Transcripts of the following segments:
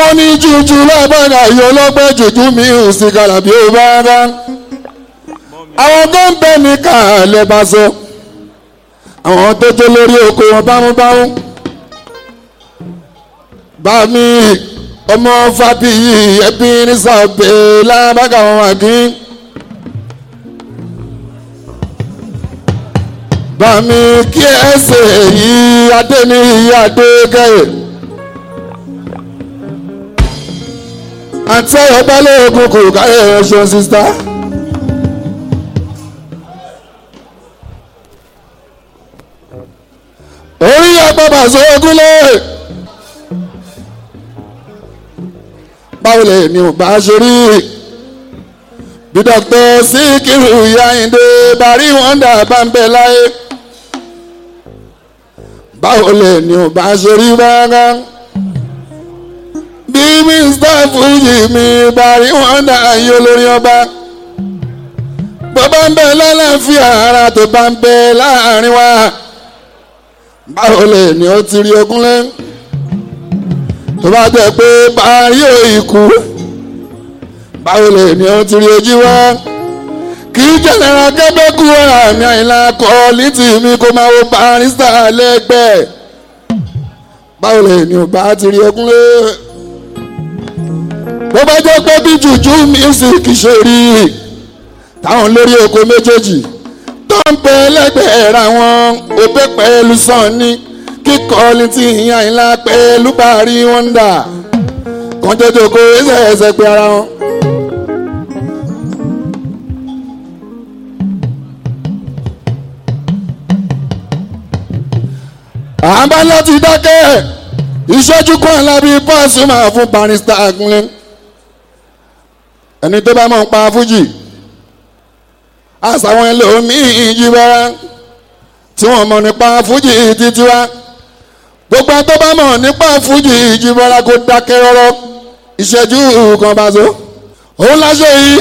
àwọn ní jújú lábàgà yìí ọlọ́gbẹ́ jújú mi ò sí kàlàbí ó bá bá àwọn tó ń bẹ ní kàlẹ́ bá sọ àwọn tó jó lórí oko wọn bámúbámú bá mi ọmọ fàbíyì ẹbí ní sàbẹ̀ lábàgà wọn àgín. bàmí kí ẹsẹ̀ yìí adé ní ìyá adé kẹ́yẹ̀. àti ọba lóògùn kò káyọ̀ ẹ̀ṣọ́ sísá. orí agbábà sóògùn lé. báwo lè ní ò bá ṣe rí bí dókítà síkírù yáyíndé bàrí wọn dà bá ń bẹ láyé báwo lè ní ò bá ṣe rí báńgá bí mr fuji mi bàrí wọn dà yí olórí ọba bó bá ń bẹ lálàáfíà ara tó bá ń bẹ láàrin wa báwo lè ní ó ti rí ogún lẹ́yìn tó bá jẹ́ pé bàrí ò ikú báwo lè ní ó ti rí ojú wá kì í jẹ́nẹ̀rà kẹ́bẹ́kù àmì àìlà kọ́ létí mi kó máa wo barista lẹ́gbẹ̀ẹ́ báwo lè ní ó bá ti rí ogún lé bó bá jẹ́ pé bí jùjú music ṣe rí táwọn lórí oko méjèèjì tó ń bẹ lẹ́gbẹ̀ẹ́ ra wọn òbẹ́ pẹ̀lú sàn ní kíkọ́ létí àìlà pẹ̀lú bàrí wọ́ndà kan jọjọ kó ẹsẹ̀ ẹsẹ̀ pé ara wọn. àbá láti dákẹ́ ìṣẹ́jú kan lábí pọ́ọ̀sì máa fún barista agunlé ẹni tó bá mọ̀ ń pa fújì àṣàwọn ẹlòmíín jí bára tí wọ́n mọ̀ nípa fújì títí wá gbogbo tó bá mọ̀ nípa fújì jí bára kó dákẹ́ rọ́rọ́ ìṣẹ́jú kan bá so òun láṣẹ yìí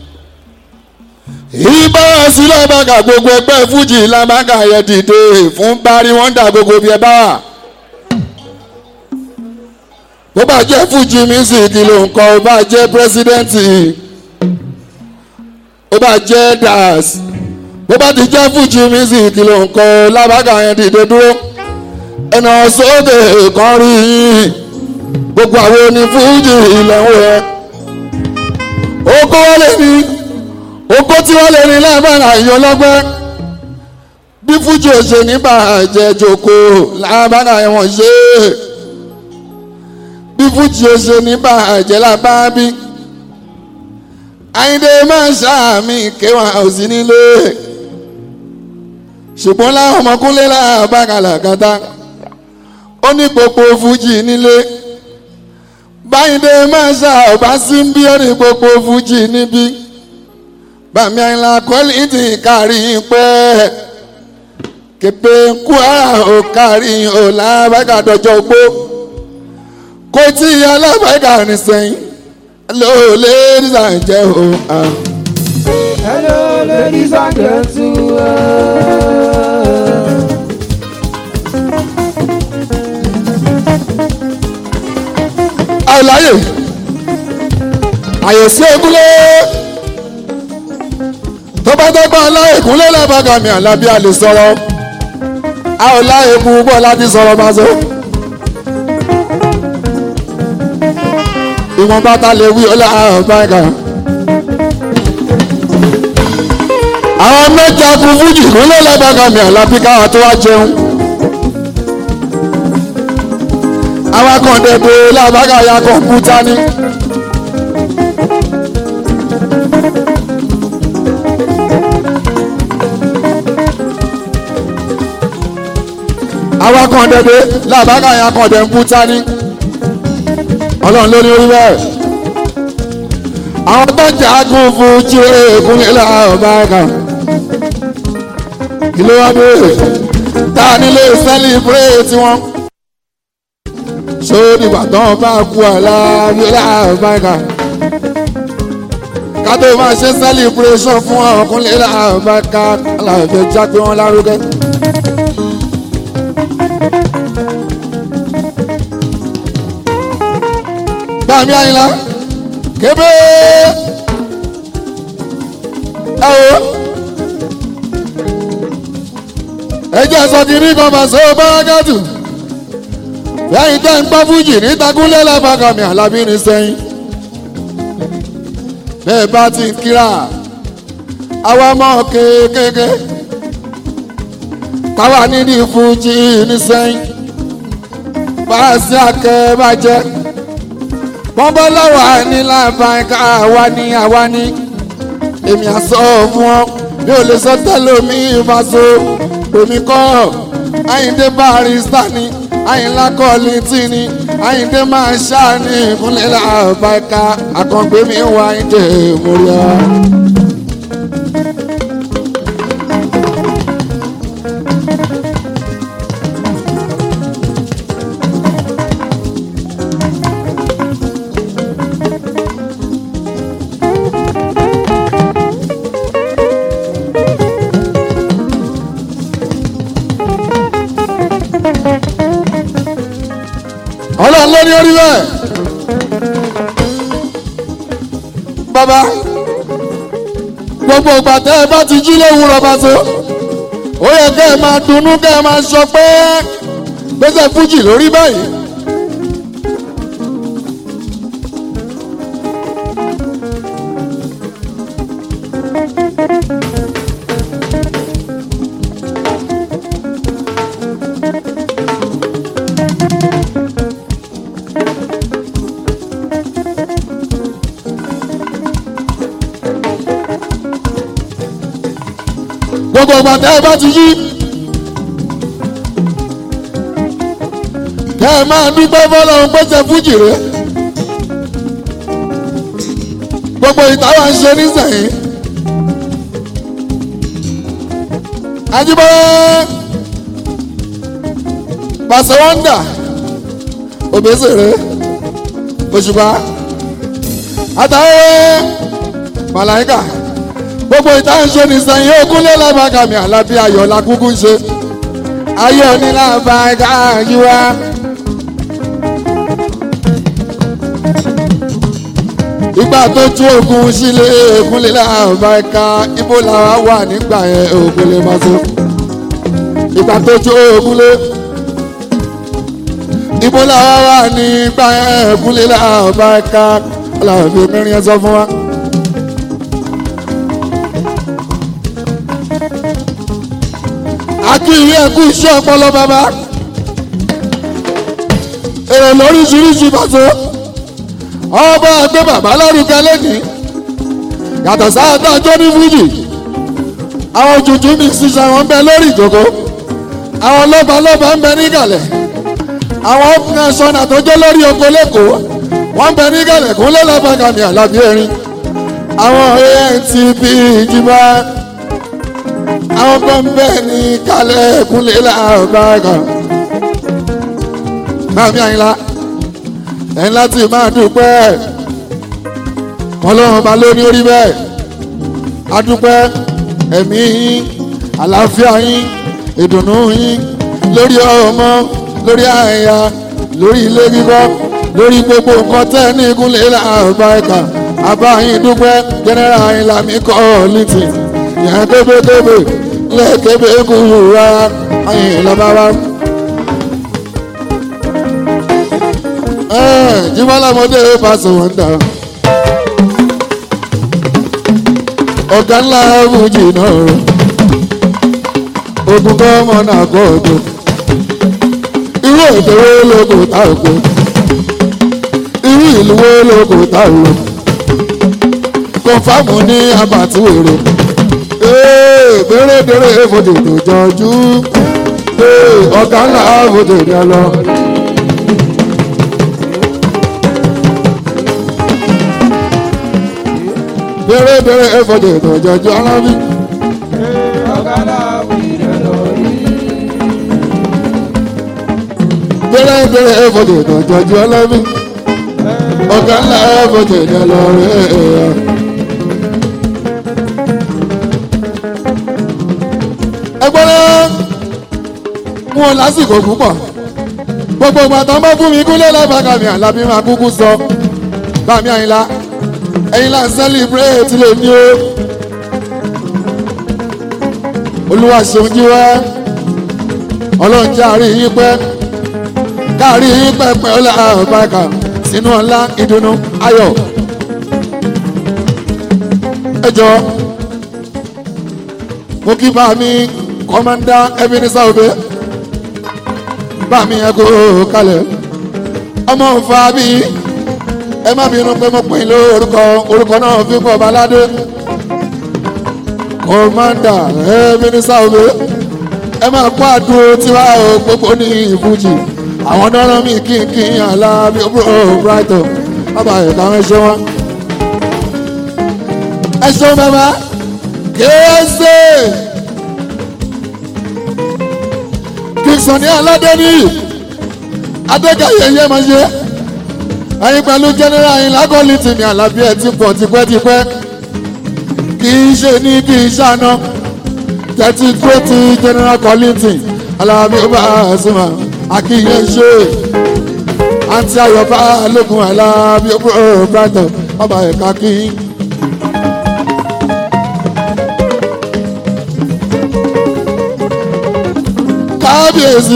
ìbára sílẹ̀ bàgà gbogbo ẹgbẹ́ fújì làbàgà yẹ dìde fún bari wọ́n dà gbogbo bí ẹ bá wà. bó bá jẹ́ fújì music ló ń kọ́ bó bá jẹ́ pírẹsidẹ́ǹtì bó bá jẹ́ das bó bá ti jẹ́ fújì music ló ń kọ́ làbàgà yẹn dìde dúró ẹnà sókè kan rí yín gbogbo àwọn onífújì ilẹ̀ ń wẹ̀ ó kó wọlé ní oko tí wọ́n lè ní lábàrá èèyàn lọ́gbẹ́ bí fújì òṣè ní bàjẹ́ jòkó lábàrá ẹ̀wọ̀n ṣe bí fújì òṣè ní bàjẹ́ lábàbí àyíndé máa ń ṣàmì kéwà òsì nílé ṣùgbọ́n láwọn ọmọkúnlé láàbàkàlà kàtà ó ní gbogbo fújì nílé báyìndé máa ń ṣàbá sí bí ó ní gbogbo fújì níbí bàmí àyìnlá kọ́lìtì kárí pẹ́ képe kú ara ò kárí ò lábàgà dọjọ́ gbó kó tí alábàgà ní sẹ́yìn hello ladies and gentlemen. Hello, ladies and gentlemen. àìláyè àyèsí egúnlé tó bá dọ́gbọ́n aláìkúnlé lábàgà mi àlábí a lè sọ̀rọ̀ a ò láyè kú bọ́ láti sọ̀rọ̀ máa sọ. ìwọ̀n bàtà lè wí ọlá àbáyà. àwọn mẹ́ta kú fújì kúnlé lábàgà mi àlábí káwọn tó wá jẹun. àwọn akọ̀ǹdẹ̀dẹ̀ lábàgà ya kọ̀ǹpútà ni. àwa kan dẹ̀dẹ̀ làbákà yẹn kan dẹ̀ ń kú tání ọlọ́run ló ní orí bẹ́ẹ̀ àwọn tó ń jà kún fún jí èèkún nílẹ̀ àbáka kí ló wá bẹ́ẹ̀ tá a nílé sẹ́líbrétì wọn ṣó nígbà tó ń bá kú àlá nílẹ̀ àbáka ká tó máa ṣe celebration fún ọkùnrin nílẹ̀ àbáka aláàbẹ̀ jágbe wọn lárugẹ. bàmí àyìnlá kébé ẹ wo ẹ jẹ́ sọ kiri kan bàṣẹ bárakàtù lẹ́yìn tẹ́ ń gbọ́ fújì ní takúnlẹ̀ lábàkàmì àlàbí ní sẹ́yìn bẹ́ẹ̀ bá ti ń kíra àwa mọ̀ kéékèèké táwa nídìí fújì ní sẹ́yìn fàásì akẹ́bàjẹ́ bọ́bọ́ lọ́wọ́ ní lábàáká àwa ní àwa ní èmi àsọ fún ọ mi ò lè sọ tẹ́lẹ̀ mi ìfàsó èmi kọ́ àyíndé barista ni àyínlá kọ́ọ̀lì tí ni àyíndé máa ṣá ní ìkúnlẹ̀ làbàáká àkàngbé mi wá àyíndé múlẹ̀. ọlọ́run ló ní orí bẹ́ẹ̀. bàbá gbogbo ìgbà tẹ́ ẹ bá ti jí lówùúrọ̀ bá tó ó yẹ kẹ́ ẹ máa dunnú kẹ́ ẹ máa sọ pé gbèsè fújì lórí báyìí. gbogbo ìgbà tẹ́ ẹ bá ti yí. kẹ́ ẹ máa dúpẹ́ fọlọ́run pèsè fújì rẹ̀. gbogbo ìtawà ń ṣe nísìnyí. Ajíbọ́lá pàṣẹ wọ́ndà òbésèré òṣùpá àtàwọn màláìkà gbogbo ìtàn ṣe nìsẹ̀yìn ogúnlé lábàgàmì àlàbí ayọ̀ la kúkú ń ṣe ayọ̀ ní lábàgà yíwá. ìgbà tó tú ogun sílé ògúnlé lábàgà ibo làwa wà nígbà yẹn ògúnlé máa so ìgbà tó tú ogunlé ibo làwa wà nígbà yẹn ògúnlé lábàgà aláàbí mẹ́rin ẹ sọ fún wa. akíyí ẹkú iṣẹ́ ọpọlọ bàbá èrò lóríṣiríṣi bàtó ọba àgbẹ̀ bàbá lárugẹ lẹ́nìí yàtọ̀ sáàtà tó ní fújì àwọn jùjú mi ṣiṣẹ́ wọn bẹ lórí ìjókòó àwọn lọ́ba lọ́ba ń bẹ nígàlẹ̀ àwọn ọkùnrin sọ́nà tó jẹ́ lórí oko lẹ́kọ̀ọ́ wọ́n ń bẹ nígàlẹ̀ kún lẹ́lẹ́bàgàmì àlàbí erin àwọn antp ìjìbá àwọn kan bẹ́ẹ̀ ní kálẹ̀ kúnlẹ̀ làbàgà Màmí Àyìnlá ẹ̀yin láti máa dúpẹ́ ọlọ́run bá lóní orí bẹ́ẹ̀ adúpẹ́ ẹ̀mí yín àlàáfíà yín ìdùnnú yín lórí ọmọ lórí àyà lórí ilé kíkọ́ lórí gbogbo nǹkan tẹ́ ní ìkúnlẹ̀ làbàgà àbáyín dúpẹ́ jẹ́nẹ́rà Àyìnlá mi kọ́ lítì yẹn kébékébé lẹ́kébé kúrú rárá Àyìnlá bàbá. jímọ́lámọ́dé pàṣẹ wọn dà. ọ̀gá ńlá fújì náà ogun kọ́ ọmọ náà kọ́ ọ̀dọ́. irú èdè wo ló kò tá òkú irú ìlú wo ló kò tá òkú kọfàmù ní abàtúwèrè béèrèdèrè fòdè tó jọjú ọ̀gá ńlá fòdè ní ọlọ́. béèrèdèrè fòdè tó jọjú alábí. béèrèdèrè fòdè tó jọjú alábí. ọ̀gá ńlá fòdè ní ọlọ́rẹ́. ẹgbẹ́rẹ́ mú ọ lásìkò púpọ̀ gbogbo ìgbà tó ń bá fún mi kúlẹ̀ lábàkà mi àlàbí máa kúkú sọ bàmí àyìnlá ẹ̀yin là ń sẹ́líbrèétì lè ní o olúwa ṣeun jí wá ọlọ́run jẹ́ àárín yín pẹ́ káàrí yín pẹ́ pẹ́ ọlá àbáka sínú ọlá ìdùnnú ayọ̀ ẹ jọ mo kí bá mi kọ́mándà Ebenezer Obey bá mi ẹ kó kalẹ̀ ọmọ òfa bí ẹ má bínú pé mo pín lórúkọ orúkọ náà fi pọ̀ baládé kọ́mándà Ebenezer Obey ẹ máa kó àdúró tiwa o gbogbo ní ìfújì àwọn dáná mi kínkín aláàbí bro brighton bàbá ẹ̀ka ẹ ṣe wọn. ẹ ṣeun bàbá kéésè kìsàn ní aládé ní adékayé yé máa ṣe ẹyin pẹ̀lú general yín lágọ́lì tìmí àlàbí ẹ̀ ti pọ̀ tipẹ́tipẹ́ kì í ṣe ní kì í ṣàná tẹ́tí tó ti general collington alábí ó bá a súnmọ́ akínyẹ ṣe àǹtí ayọ̀bá lókun alábí ó brighton ọba ẹ̀ka kí. kábíyèsí.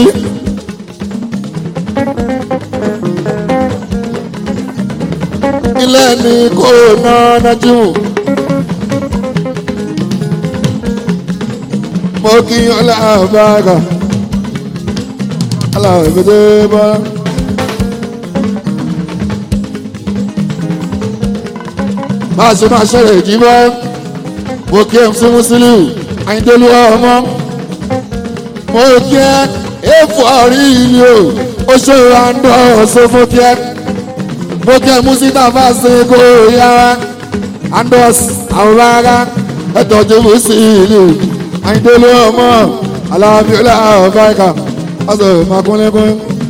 ilé ní kò náà nájú. mo kí ọlá àbáàgà aláwọ̀ ìgbẹ́dẹ́ bá. máa ṣe máa ṣẹlẹ̀ jí bá mo kí ẹ̀ sí Musiliu Àyìndélú ọmọ mo kí ẹ èèfù ọ̀rí ìlú o ó ṣe ìrànlọ́ ọ̀ṣọ́ fún kí ẹ mo kí ẹ Musita fásitì kò yára andos àwọn rárá ẹ̀tọ́jú Musiliu Àyìndélú ọmọ alábíọ́lá ọ̀fáìkà ọ̀sẹ̀ ìmọ̀kúnlẹ́kún.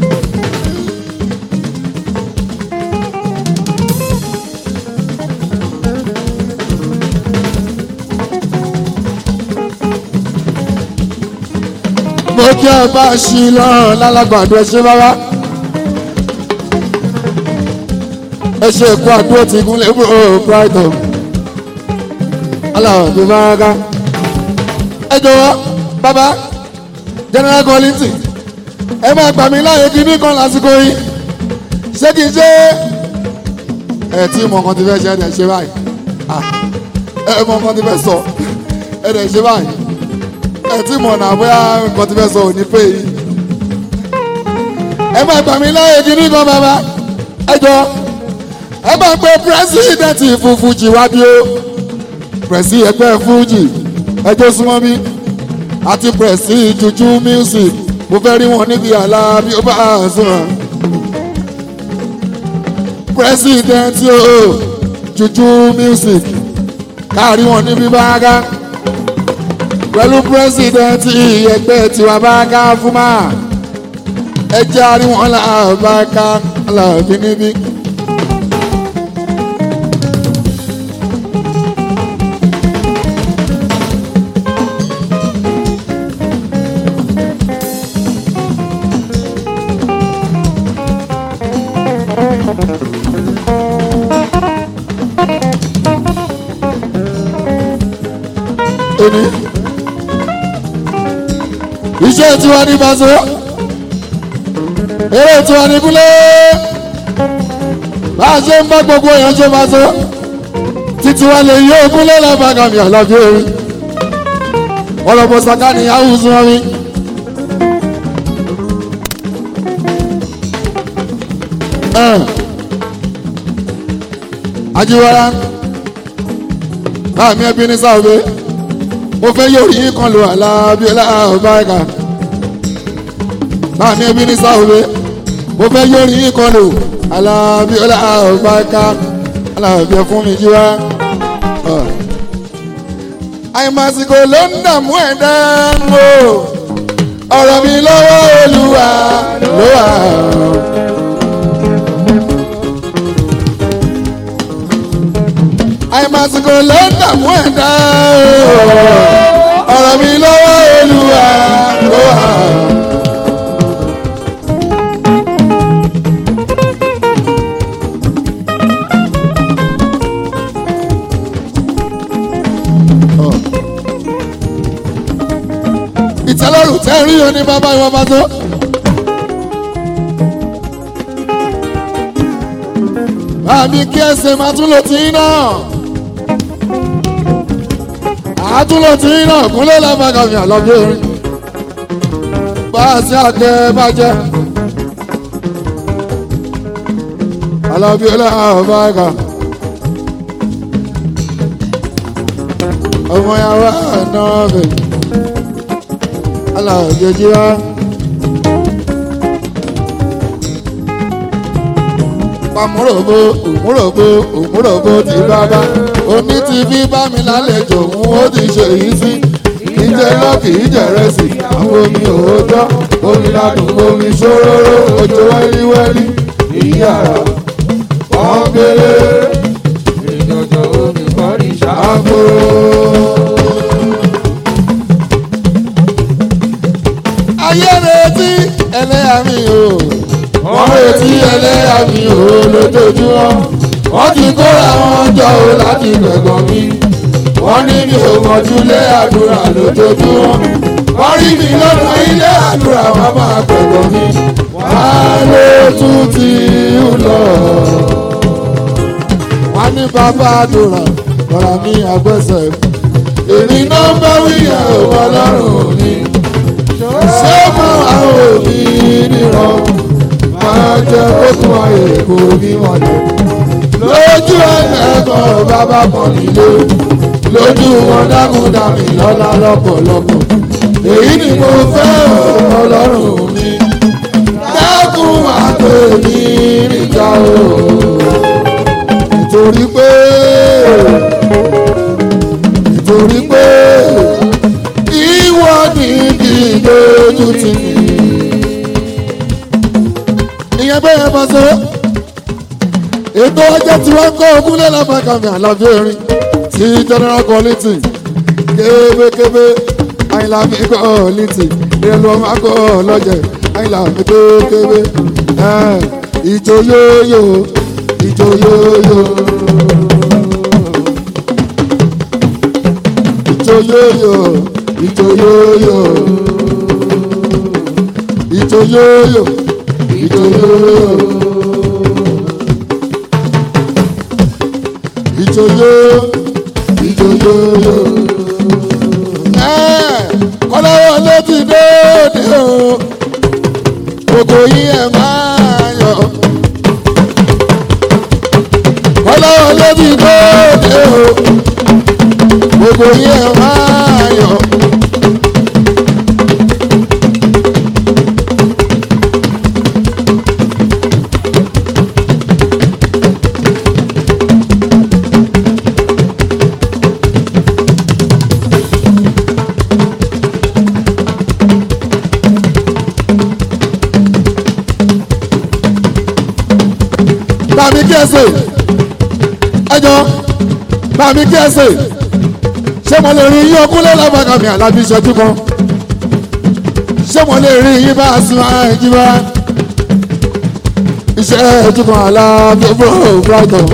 mo kí ẹ bá ṣí lọ́rùn lálágbàdo ẹ ṣe bábá. ẹ ṣe èkó àdúró ti gúnlẹ̀ bro brighton. aláwọ̀ tó bá ká. ẹ jọ̀wọ́ bàbá general collington ẹ máa gbà mí láàyè kí ní kan lásìkò yìí ṣé kìí ṣe ẹ tí mo kàn ti fẹ́ ṣe ẹ dẹ̀ ṣe báyìí ẹ mọ kàn ti fẹ́ sọ ẹ dẹ̀ ṣe báyìí ẹ tí mo nà bóyá nǹkan ti fẹ́ sọ ò ní pé yìí ẹ máa gbà mí láàyè kí ní kan bàbá ẹ jọ ẹ máa pe pírẹsidẹ̀ntì fún fújì wá bí ó pírẹsì ẹgbẹ́ fújì ẹjọ́ súnmọ́ bí àti pẹ̀sì juju music mo fẹ́ rí wọn níbi àlá bí ó bá a sọ̀rọ̀. president o juju music káàrí wọn níbi báńgá pẹ̀lú president ẹgbẹ́ tiwa báńgá fúnmá ẹ jẹ́ àrí wọn làbáńgá làbí níbí. òní. iṣẹ́ tiwa ní baso eré tiwa ní kúlẹ̀ bá a ṣe ń bá gbogbo èèyàn ṣe baso títí wa lè yí òkúlẹ̀ lábàgàmì àlàbí orí ọlọ́pọ̀ sàkánì àwùjọ wọn mi. ajiwara báàmì ẹbí ní sáwọ́bẹ mo fẹ́ yóò yín kan lò alábíọ́lá ọ̀báìkà báàmì ẹbí ní sáwọ́bẹ mo fẹ́ yóò yín kan lò alábíọ́lá ọ̀báìkà alábíọ́ fún mi jíwá. àìmásìkò ló ń dààmú ẹ̀dá o ọ̀rọ̀ mi lọ́wọ́ olúwa ló wà. àìmásìkò ló ń dààmú ẹ̀dá ọ̀rọ̀ mi lọ́wọ́ olúwa ló wà. ní bàbá ìwọ bá tó. àmì kí ẹsẹ̀ máa tún lò tí náà. àtúnlò tí náà kúnlẹ̀ lábàgàmì àlọ́bí orin. bá a sí àgbẹ̀ bá jẹ́. àlọ́bí ọlọ́run bá kà. ọmọ yàrá náà bẹ̀. alájọjí wa. pàmùròbó òmùròbó òmùròbó ti bàbá oní ti fi bá mi lálejò òun ó ti ṣe yìí sí ìjẹ lọ́kì ìjẹrẹsì àwọn omi òòjọ́ omi ládùn omi ṣòróró òjò wẹ́líwẹ́lí ìyàrá pọ́ńpélé ìjọjọ omi kọrí ṣá. àgbòrò. ayé retí ẹlẹ́yà mi o wọ́n retí ẹlẹ́yà mi o lójoojúmọ́ wọ́n ti kóra wọn jọ o láti gbẹ̀gàn mi wọ́n ní mi ò mọ̀jú lé àdúrà lójoojúmọ́ wọ́n rí mi lọ́nà ilé àdúrà wọn máa gbẹ̀gàn mi wọ́n ló tún ti ń lọ. wọ́n ní bàbá àdúrà kọ́ra ní agbẹ́sẹ̀ èmi náà bá wíyà òwò ọlọ́run ni ṣé mo àwọn òbí nìran máa jẹ kókó ayé kò ní mọ̀lẹ́. lójú ẹ̀ẹ́dẹ́gbọ̀n bàbá kan nílé lójú wọn dákúndàmí lọ́lá lọ́pọ̀lọpọ̀. èyí ni mo fẹ́ ọlọ́run mi dákun àpè mi níjà o. nítorí pé nítorí pé ìwọ ni kì í lójú tì mí ìyẹn bẹ́ẹ̀ yẹn máa ṣe ètò ọjọ́ tí wọ́n kọ́ ogúnlẹ̀ lábàkàmì àlàfo erin sí general quality kébékébé àyìnlá mi quality ìrẹ̀lú ọmọ akọ lọ́jẹ̀ àyìnlá mi kébékébé ìjò yóyó ìjò yóyó ìjò yóyó ìjò yóyó ìjò yóyó ìjòyè ìjòyè ìjòyè kọ́láwọ́ ló ti dóde o gbogbo yín ẹ̀ máa yọ kọ́láwọ́ ló ti dóde o gbogbo yín ẹ̀ máa yọ. bàmí kí ẹ sè ẹjọ bàmí kí ẹ sè ṣé mo lè rí yín ọkúnlẹ̀ lábàkàmì àlábí ìṣẹ́jú kan ṣé mo lè rí yín bá a sun ara ẹ̀jí bá iṣẹ́ ẹ̀jú kan àlábí bro brighton.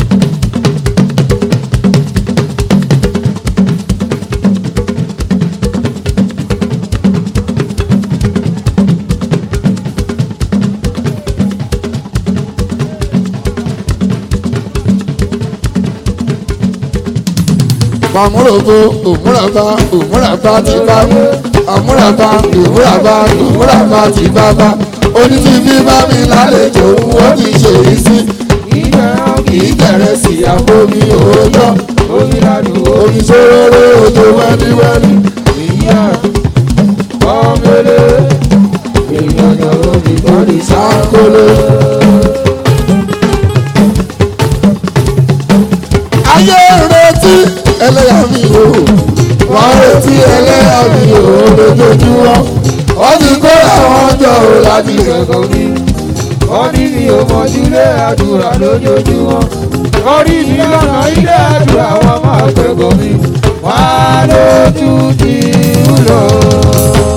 Àmúròbó òmúràbá òmúràbá ti bá àmúràbá òmúràbá òmúràbá ti bá bá onítìbí bá mi lálejò ó ti ṣe é sí kì í bẹ̀rẹ̀ sí àbomi òòjọ́ omi ládùn omi ṣòro òjò wẹ́líwẹ́lí ìyá pọ́ńpélé ìjọjọ omi kọrí ṣá. sáńkólé. ayé retí ẹlẹ́yà mi o wọ́n retí ẹlẹ́yà mi o lójoojúmọ́ wọ́n ti kó àwọn jọ o láti ìkẹ́kọ̀ọ́ mi wọ́n ní mi ò mọ̀júlé àdúrà lójoojúmọ́ wọ́n rí mi lọ́nà ilé àdúrà wọn máa kẹ́kọ̀ọ́ mi wọ́n á lójú ti ń lọ.